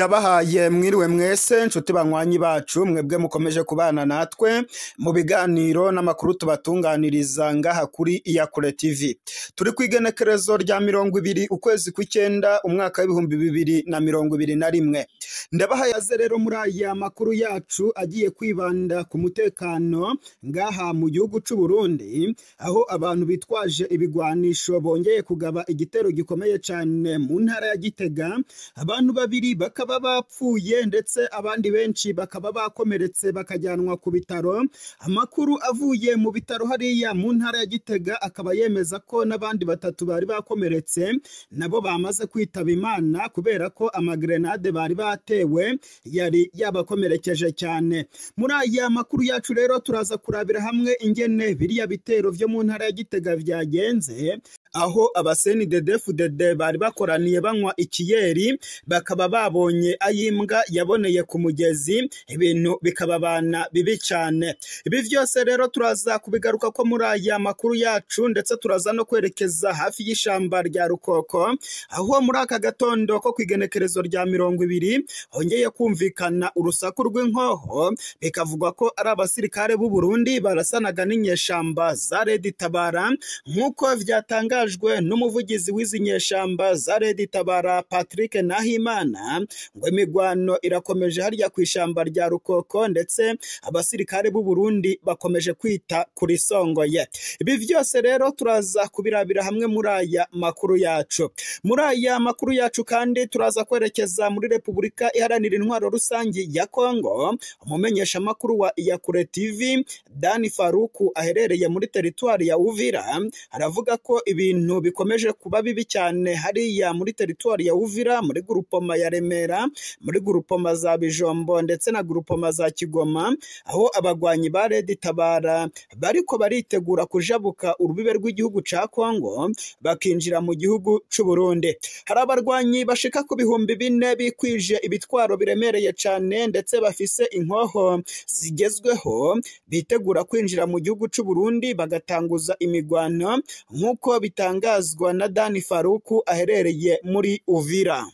ndabahaye mwiriwe mwese nshuti banywanyi bacu mwebwe mukomeje kubana natwe mu biganiro n'amakuru tubatunganiriza ngaha kuri iyakure tv turi ku igenekerezo rya mirongo ibiri ukwezi kw'icyenda umwaka w'ibihumbi bibiri na mirongo ibiri na rimwe ndabahaye aze rero muri aya makuru yacu agiye kwibanda ku mutekano ngaha mu gihugu cy'u Burundi aho abantu bitwaje ibigwanisho bongeye kugaba igitero gikomeye cyane mu ntara ya Gitega abantu babiri bakaba bapfuye ndetse abandi benshi bakaba bakomeretse bakajyanwa ku bitaro amakuru avuye mu bitaro hariya mu ntara ya Gitega akaba yemeza ko n'abandi batatu bari bakomeretse nabo bamaze kwitaba imana kubera ko amagrenade bari batewe yari yabakomerekeje cyane muri aya makuru yacu rero turaza kurabira hamwe ingene biriya bitero vyo mu ntara ya Gitega vyagenze aho abaseni dedefudede bari bakoraniye banywa ikiyeri bakaba babonye ayimbwa yaboneye ku mugezi ibintu bikababana bibi cyane ibi byose rero turaza kubigaruka ko muri aya makuru yacu ndetse turaza no kwerekeza hafi y'ishyamba rya rukoko aho muri aka gatondo ko ku igenekerezo rya mirongo ibiri hongeye kumvikana urusaku rw'inkoho bikavugwa ko ari abasirikare b'u Burundi barasanaga n'inyeshamba za Redi Tabara nk'uko vyatangajwe n'umuvugizi w'izi nyeshamba za Redi Tabara Patrick Nahimana ngo imigwano irakomeje harya ku ishyamba rya Rukoko ndetse abasirikare b'u Burundi bakomeje kwita kuri songoye ibi byose rero turaza kubirabira hamwe muri aya makuru yacu muri aya makuru yacu kandi turaza kwerekeza muri Repubulika iharanira intwaro rusange ya Kongo umumenyesha makuru wa Iyakure TV Dani Faruku aherereye muri teritwari ya Uvira aravuga ko ibintu bikomeje kuba bibi cyane hariya muri teritwari ya Uvira muri gurupoma ya Remera muri gurupoma za Bijombo ndetse na gurupoma za Kigoma aho abagwanyi ba Red Tabara bariko baritegura kujabuka urubibe rw'igihugu ca Kongo bakinjira mu gihugu c'u Burundi hari abarwanyi bashika ku bihumbi bine bikwije ibitwaro biremereye cyane ndetse bafise inkoho zigezweho bitegura kwinjira mu gihugu c'u Burundi bagatanguza imigwano nk'uko bitangazwa na Dani Faruku aherereye muri Uvira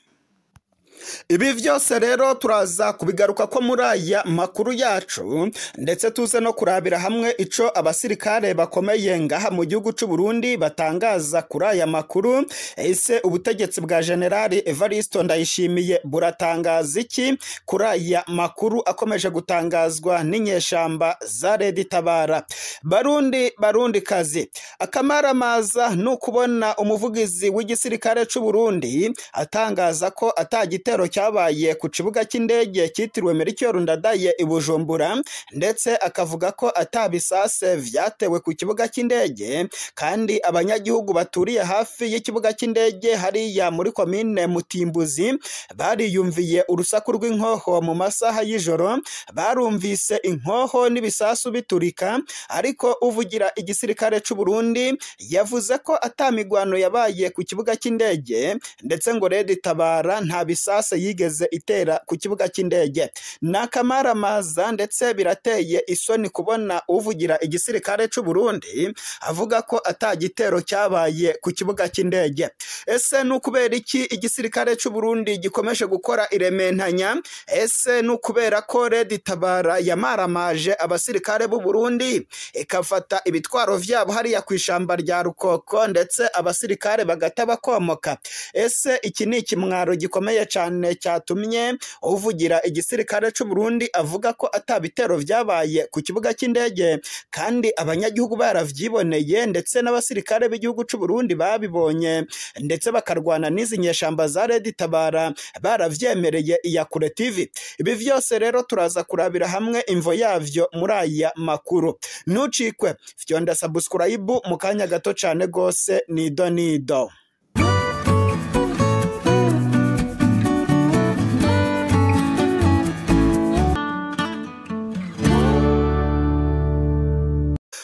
ibi byose rero turaza kubigaruka ko muri aya makuru yacu ndetse tuze no kurabira hamwe ico abasirikare bakomeye ngaha mu gihugu c'u Burundi batangaza kuri aya makuru ese ubutegetsi bwa generali Evaristo Ndayishimiye buratangaza iki kuri aya makuru akomeje gutangazwa n'inyeshamba za Redi Tabara Barundi Barundi kazi akamaramaza ni ukubona umuvugizi w'igisirikare c'u Burundi atangaza ko atagite igitero cyabaye ku kibuga cy'indege cyitiriwe Melchior Ndadaye i Bujumbura ndetse akavuga ko atabisase vyatewe ku kibuga cy'indege kandi abanyagihugu baturiye hafi y'ikibuga cy'indege hariya muri komine Mutimbuzi bariyumviye urusaku rw'inkoho mu masaha y'ijoro barumvise inkoho n'ibisasu biturika ariko uvugira igisirikare c'u Burundi yavuze ko atamigwano yabaye ku kibuga cy'indege ndetse ngo Red Tabara nta bisasu yigeze itera ku kibuga cy'indege ni akamaramaza ndetse birateye isoni kubona uvugira igisirikare cy'u Burundi avuga ko atagitero cyabaye ku kibuga cy'indege ese ni ukubera iki igisirikare cy'u Burundi gikomeje gukora irementanya ese ni ukubera ko Red Tabara yamaramaje abasirikare b'u Burundi ikafata ibitwaro vyabo hariya ku ishamba rya Rukoko ndetse abasirikare bagata bakomoka ese iki ni ikimwaro gikomeye cyane cyatumye uvugira igisirikare cy'u Burundi avuga ko atabitero vyabaye ku kibuga cy'indege kandi abanyagihugu baravyiboneye ndetse n'abasirikare b'igihugu cy'u Burundi babibonye ndetse bakarwana n'izi nyeshamba za Red Tabara baravyemereye Iyakure TV ibi vyose rero turaza kurabira hamwe imvo yavyo muri aya makuru ntucikwe fyonda subscribe mu kanya gato cane gose nido nido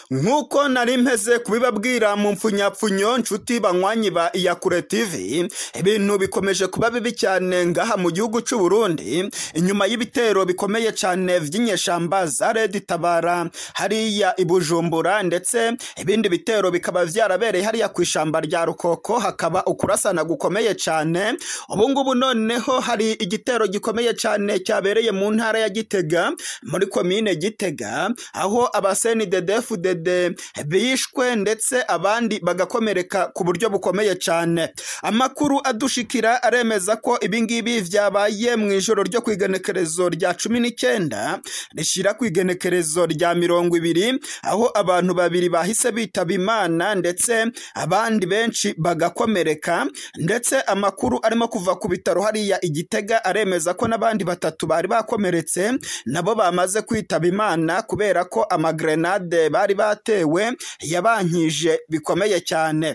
nk'uko nari mpeze kubibabwira mu mpfunyapfunyo nshuti banywanyi ba iyakure tv ibintu bikomeje kuba bibi cyane ngaha mu gihugu cy'u Burundi inyuma y'ibitero bikomeye cyane by'inyeshamba za Red Tabara hariya i Bujumbura ndetse ibindi bitero bikaba byarabereye hariya ku ishamba rya Rukoko hakaba ukurasana gukomeye cyane ubu ngubu noneho hari igitero gikomeye cyane cyabereye mu ntara ya Gitega muri komine Gitega aho abaseni DDFDD bishwe ndetse abandi bagakomereka ku buryo bukomeye cyane amakuru adushikira aremeza ko ibingibi byabaye mu ijoro ryo ku igenekerezo rya cumi n'icyenda rishyira ku igenekerezo rya mirongo ibiri aho abantu babiri bahise bitaba imana ndetse abandi benshi bagakomereka ndetse amakuru arimo kuva ku bitaro hariya igitega aremeza ko n'abandi batatu bari bakomeretse nabo bamaze kwitaba imana kubera ko amagrenade bari batewe yabankije bikomeye cyane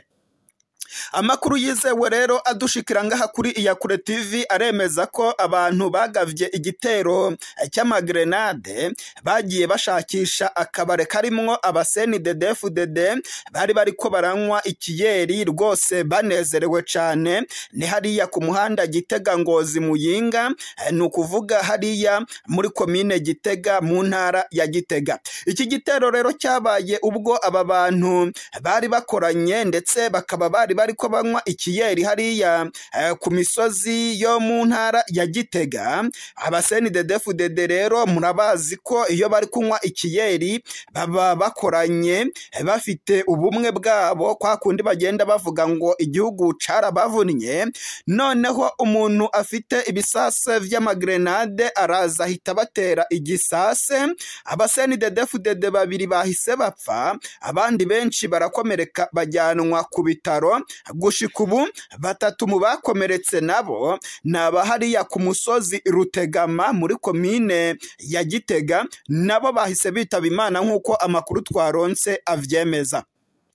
amakuru yizewe rero adushikira ngaha kuri iyakure tv aremeza ko abantu bagavye igitero cy'amagrenade bagiye bashakisha akabare karimwo abaseni DDFDD bari bariko baranywa ikiyeri rwose banezerewe cane ni hariya ku muhanda Gitega Ngozi Muyinga ni ukuvuga hariya muri komine Gitega mu ntara ya Gitega iki gitero rero cyabaye ubwo aba bantu bari bakoranye ndetse bakaba bari bariko banywa ikiyeri hariya ku misozi yo mu ntara ya Gitega abaseni DDFDD rero murabazi ko iyo bari kunywa ikiyeri baba bakoranye bafite ubumwe bwabo kwa kundi bagenda bavuga ngo igihugu carabavunnye noneho umuntu afite ibisase vy'amagrenade araza ahita batera igisase abaseni DDFDD babiri bahise bapfa abandi benshi barakomereka bajyanwa ku bitaro gushika ubu batatu mu bakomeretse nabo ni abahariya ku musozi rutegama muri komine ya gitega nabo bahise bitaba imana nk'uko amakuru twaronse avyemeza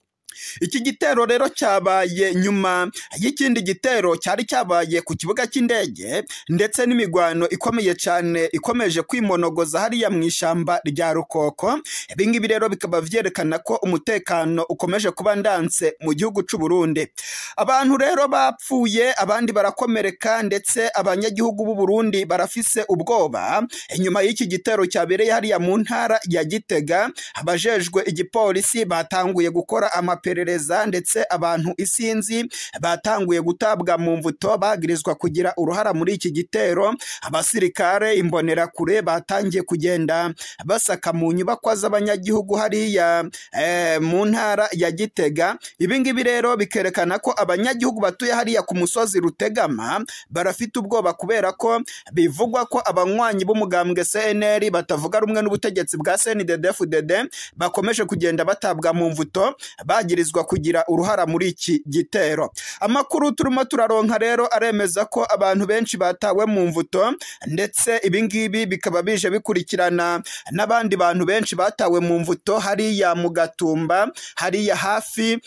iki gitero rero cyabaye nyuma y'ikindi gitero cyari cyabaye ku kibuga cy'indege ndetse n'imigwano ikomeye cyane ikomeje kwimonogoza hariya mu ishyamba rya rukoko ibingibi rero bikaba byerekana ko umutekano ukomeje kuba ndanse mu gihugu cy'u Burundi abantu rero bapfuye abandi barakomereka ndetse abanyagihugu b'u Burundi barafise ubwoba inyuma y'iki gitero cyabereye hariya mu ntara ya Gitega abajejwe igipolisi batanguye gukora amape iperereza ndetse abantu isinzi batanguye gutabwa mu mvuto bagirizwa kugira uruhara muri iki gitero abasirikare imbonerakure batangiye kugenda basaka mu nyubakwa z'abanyagihugu hariya eh, mu ntara ya Gitega ibingibi rero bikerekana ko abanyagihugu batuye hariya ku musozi Rutegama barafite ubwoba kubera ko bivugwa ko abanywanyi b'umugambwe CNL batavuga rumwe n'ubutegetsi bwa CNDD-FDD bakomeje kugenda batabwa mu mvuto bagirizwa kugira uruhara muri iki gitero amakuru turimo turaronka rero aremeza ko abantu benshi batawe mu mvuto ndetse ibingibi bikaba bije bikurikirana n'abandi bantu benshi batawe mu mvuto hariya mu gatumba hariya hafi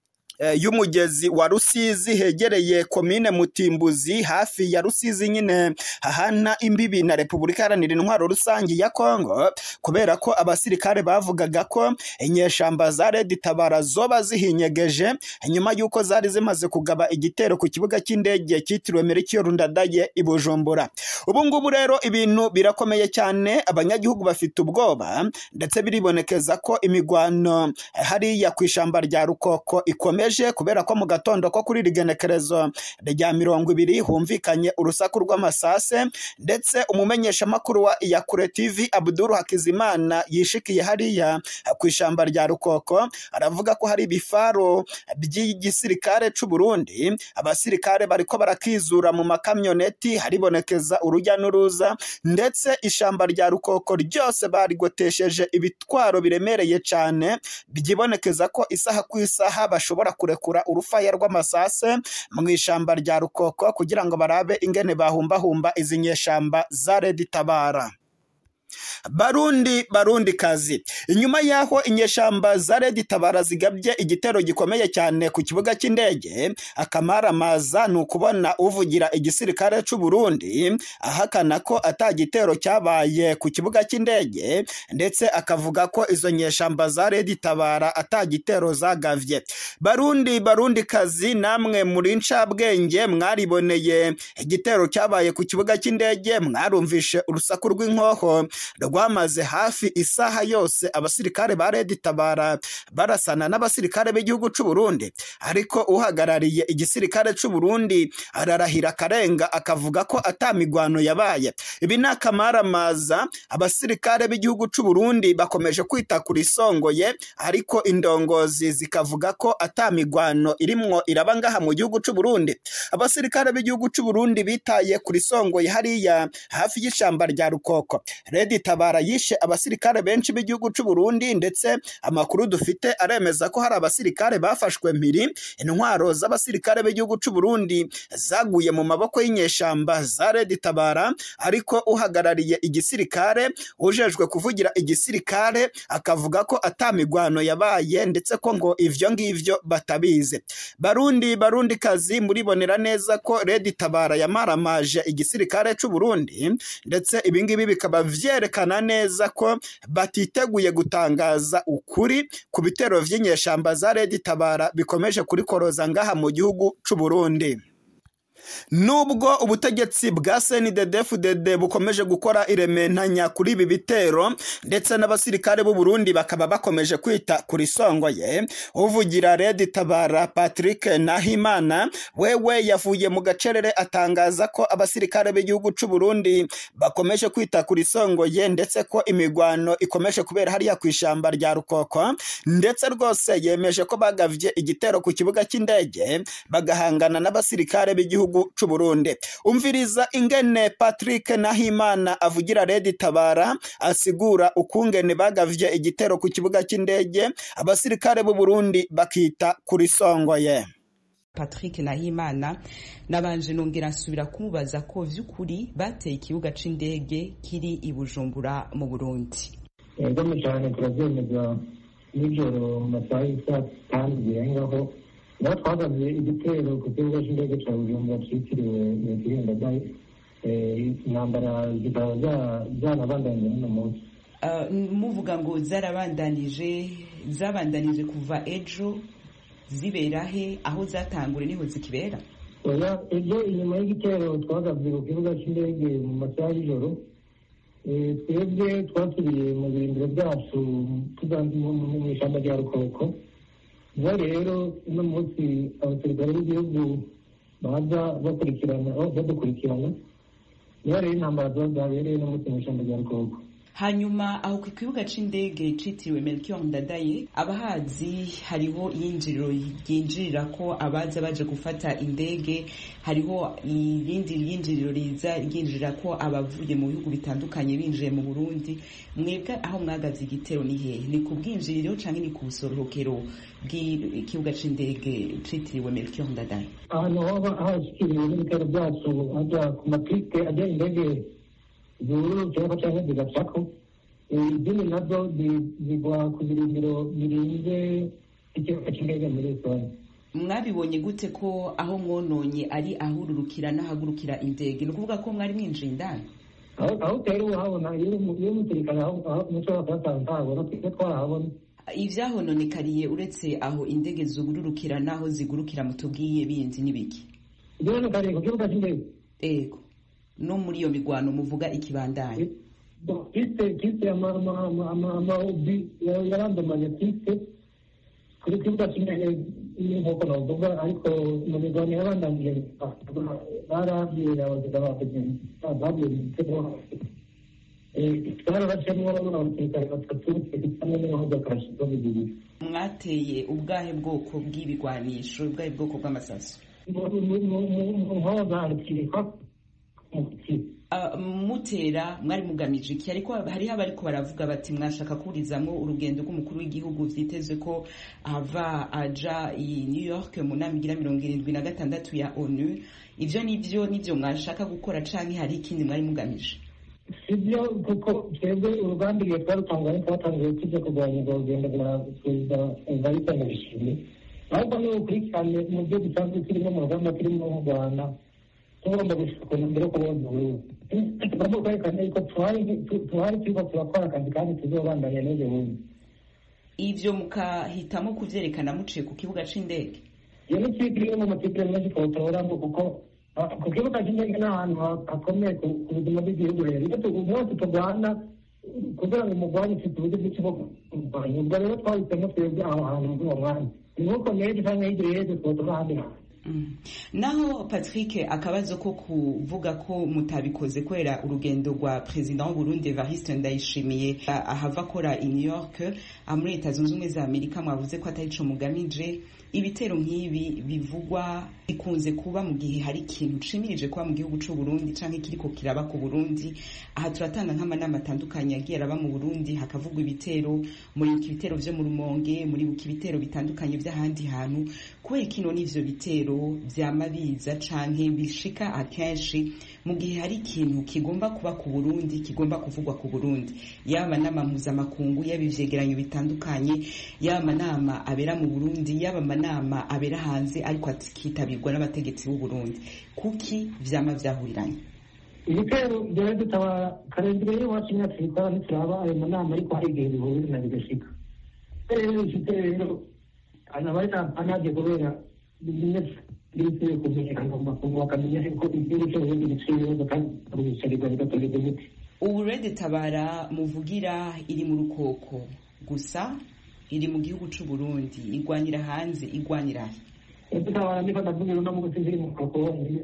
y'umugezi wa Rusizi hegereye komine Mutimbuzi hafi ya Rusizi nyine hahana imbibi na Repubulika Iharanira Intwaro Rusange ya Kongo kubera ko abasirikare bavugaga ko inyeshamba za Red Tabara zoba zihinyegeje nyuma y'uko zari zimaze kugaba igitero ku kibuga cy'indege cyitiriwe Melchior Ndadaye i Bujumbura ubu ngubu rero ibintu birakomeye cyane abanyagihugu bafite ubwoba ndetse biribonekeza ko imigwano hariya ku ishamba rya Rukoko ikomeje kubera ko mu gatondo ko kuri rigenekerezo rya mirongo ibiri humvikanye urusaku rw'amasase ndetse umumenyeshamakuru wa iyakure tv abduru hakizimana yishikiye hariya ku ishamba rya rukoko aravuga ko hari ibifaro by'igisirikare c'u Burundi abasirikare bariko barakizura mu makamyoneti haribonekeza urujya n'uruza ndetse ishamba rya rukoko ryose barigotesheje ibitwaro biremereye cyane byibonekeza ko isaha ku isaha bashobora kurekura urufaya rw'amasase mu ishamba rya rukoko kugira ngo barabe ingene bahumbahumba izi nyeshamba za Red Tabara barundi barundi kazi inyuma y'aho inyeshamba za redi tabara zigabye igitero gikomeye cyane ku kibuga cy'indege akamaramaza ni ukubona uvugira igisirikare cy'u Burundi ahakana ko ata gitero cyabaye ku kibuga cy'indege ndetse akavuga ko izo nyeshamba za redi tabara ata gitero zagavye barundi barundi kazi namwe muri ncabwenge mwariboneye igitero cyabaye ku kibuga cy'indege mwarumvishe urusaku rw'inkoho rwamaze hafi isaha yose abasirikare ba redi tabara barasana n'abasirikare b'igihugu cy'u Burundi ariko uhagarariye igisirikare cy'u Burundi ararahira akarenga akavuga ko atamigwano yabaye ibi ni akamaramaza abasirikare b'igihugu cy'u Burundi bakomeje kwita kuri songoye ariko indongozi zikavuga ko atamigwano irimwo iraba ngaha mu gihugu cy'u Burundi abasirikare b'igihugu cy'u Burundi bitaye kuri songoye hariya hafi y'ishamba rya Rukoko Redi Tabara yishe abasirikare benshi b'igihugu cy'u Burundi ndetse amakuru dufite aremeza ko hari abasirikare bafashwe mpiri intwaro z'abasirikare b'igihugu cy'u Burundi zaguye mu maboko y'inyeshamba za Redi Tabara ariko uhagarariye igisirikare ujejwe kuvugira igisirikare akavuga ko atamigwano yabaye ndetse ko ngo ivyo ngivyo batabizi barundi barundi kazi muribonera neza ko Redi Tabara yamaramaje igisirikare cy'u Burundi ndetse ibingibi bikaba vyerekana neza ko batiteguye gutangaza ukuri ku bitero vy'inyeshamba za Redi Tabara bikomeje kurikoroza ngaha mu gihugu cy'u Burundi nubwo ubutegetsi bwa CNDD-FDD bukomeje gukora irementanya kuri ibi bitero ndetse n'abasirikare b'u Burundi bakaba bakomeje kwita kuri songoye uvugira Redi Tabara Patrick Nahimana wewe yavuye mu gacerere atangaza ko abasirikare b'igihugu cy'u Burundi bakomeje kwita kuri songoye ndetse ko imigwano ikomeje kubera hariya ku ishamba rya Rukoko ndetse rwose yemeje ko bagavye igitero ku kibuga cy'indege bagahangana n'abasirikare b'igihugu cy'u Burundi umviriza ingene Patrick Nahimana avugira Redi Tabara asigura ukungene bagavye igitero ku kibuga cy'indege abasirikare b'u Burundi bakita kuri songoye Patrick Nahimana nabanje nongera nsubira kumubaza ko vy'ukuri bateye ikibuga c'indege kiri i Bujumbura mu Burundi yego cyane turabyemeza nijoro mu masaha y'isaa tanu birengaho naho twagabye igitero ku kibuga cy'indege cya bujumbura cyitiriwe nyakwirinda dayi intambara zikaba zanabandanyije n'uno munsi muvuga ngo zarabandanije zabandanije kuva ejo zibera he aho zatangure niho zikibera oya ejo inyuma y'igitero twagabye ku kibuga cy'indege mu masaha y'ijoro twebwe twasubiriye mu birindiro byacu mu ishyamba rya rukoko niho rero uno munsi abasirikare b'igihugu baza bakurikirana badukurikirana niho rero intambara ziba zabereye no munsi mu ishyamba rya rukoko hanyuma aho ku kibuga c'indege citiriwe Melchior Ndadaye abahazi hariho iyinjiriro ryinjirira ko abaza baje gufata indege hariho irindi ryinjiriro riza ryinjirira ko abavuye mu bihugu bitandukanye binjiye mu Burundi mwebwe aho mwagavye igitero ni hehe ni ku bwinjiriro canke ni ku busohokero bw'ikibuga c'indege citiriwe Melchior Ndadaye ahantu hoba hashikiriwe n'ibitero byacu aja ku mapiste ajya indege zururukirako cyangwa zigacako izindi nazo zigwa ku birindiro birinze ikibuga cy'indege muri rusange mwabibonye gute ko aho mwononye ari ahururukira n'ahagurukira indege ni ukuvuga ko mwari mwinjiye indani aho utera uhabona iyo umusirikare mushobora kuhasanga ntahabona twebwe twarahabona ivyahononekariye uretse aho indege zugururukira n'aho zigurukira mutubwiye bindi n'ibiki ivyahononekariye ku kibuga cy'indege ego no muri iyo migwano muvuga ikibandanye piste piste amaobi yarandamanye piste kuri kibuga cy'indege nk'uko navuga ariko mu migwano yabandanije barabwiye abaziga babwiye igitego twarabacemwo abasirikare batatu hamwe n'abahoze akarashizo bibiri mwateye ubwahe bwoko bw'ibigwanisho ubwahe bwoko bw'amasaso mu nkoza harikirikwa mutera mwari mugamije iki ariko hariho abariko baravuga bati mwashaka kurizamwo urugendo rw'umukuru w'igihugu vyitezwe ko ava aja i new york mu nama igira mirongo irindwi na gatandatu ya onu ivyo nivyo nivyo mwashaka gukora canke hari ikindi mwari mugamije sibyo kuko twebwe urugamba igihe twarutanganye twatangiye tujya kurwanya urwo rugendo rwa perezida evariste ndabishimiye ahubwo ni ukurikirane mu byo dusanzwe turimo mu rugamba turimo mu rwanda tugomba gushaka mbere yo kubona uburundi tugomba kwerekana yuko tuhari turiko turakora akazi kandi tuzobandanya n'ejo bundi ivyo mukahitamo kuvyerekana muciye ku kibuga c'indege iyo ni kipe imwe mu makipe menshi twotoramo kuko ku kibuga cy'indege ni ahantu hakomeye ku buzima bw'igihugu rero iyo umunsi turwana kugira ngo umurwanyi ufite uburyo bwinshi bwo kurwanya ubwo rero twahisemo twebwe aho hantu muri uwo mwanya ni nk'uko nejo cyangwa hirya yejo twotora ahandi hantu naho patrick akabazo ko kuvuga ko mutabikoze kubera urugendo rwa perezida w'uburundi evariste ndayishimiye ahava akora i new york muri leta zunze ubumwe za amerika mwavuze ko atari co mugamije ibitero nk'ibi bivugwa bikunze kuba mu gihe hari ikintu cimirije kuba mu gihugu c'u Burundi canke kiriko kiraba ku Burundi aha turatanga nk'amanama atandukanye yagiye araba mu Burundi hakavugwa ibitero muri ibitero vyo mu Rumonge muri ibitero bitandukanye vy'ahandi hantu kubera kino n'ivyo bitero vyama biza canke bishika akenshi mu gihe hari ikintu kigomba kuba ku Burundi kigomba kuvugwa ku Burundi yaba nama mpuzamakungu yaba ivyegeranyo bitandukanye yaba amanama abera mu Burundi yaba amanama abera hanze ariko akitabirwa n'abategetsi b'u Burundi kuki vyama vyahuriranye ibitero byari dutabara karindire y'iwacu imyaka ibikora ntituraba ayo manama ariko hari igihe bihurira na bigashika rero bifite rero abari anaje kubera bimwe bikwiye kumenyekana mu makungu bakamenya ko igihugu cy'uburundi giciye ibibazo kandi bicarirwa bigatorerwa imiti ubu rede tabara muvugira iri mu rukoko gusa iri mu gihugu c'u Burundi igwanira hanze igwanira he tutabara niba ndavuga no mu gutsinda iri mu rukoko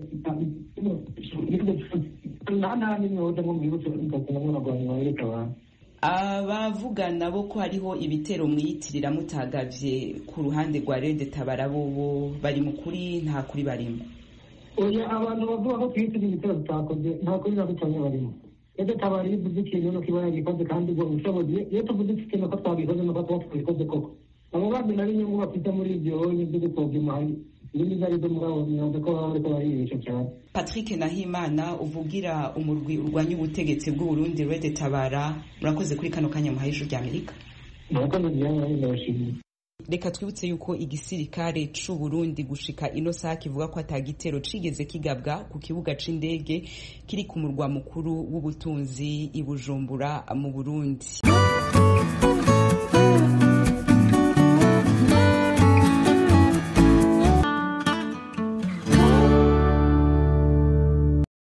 nta nta n'imwe woza nko mu gihugu cy'uburundi n'abagwanyi bareka abantu abavuga nabo ko hariho ibitero mwiyitirira mutagavye ku ruhande rwa rede tabara bobo bari mu kuri nta kuri barimo oya abantu bavuga ko twiyitirira ibitero tutakoze nta kuri na gutonya barimo rede tabara iyo uvuze ikintu nuko iba yagikoze kandi ubwo ubushobozi iyo tuvuze ikintu ko twabikoze nuko tuba twabikoze koko abo bandi nabo inyungu bafite muri ibyo nibyo gupfobya imari ibindi zari zo muri abo myuga ko baba bariko baribesha cyane patrick nahimana uvugira umurwi urwanya ubutegetsi bw'uburundi rede tabara murakoze kuri kano kanya muhaye ijuru ry'amerika murakoze byaba ndabashimiye reka twibutse yuko igisirikare c'u Burundi gushika ino saha kivuga ko atagitero cigeze kigabwa ku kibuga c'indege kiri ku murwa mukuru w'ubutunzi i Bujumbura mu Burundi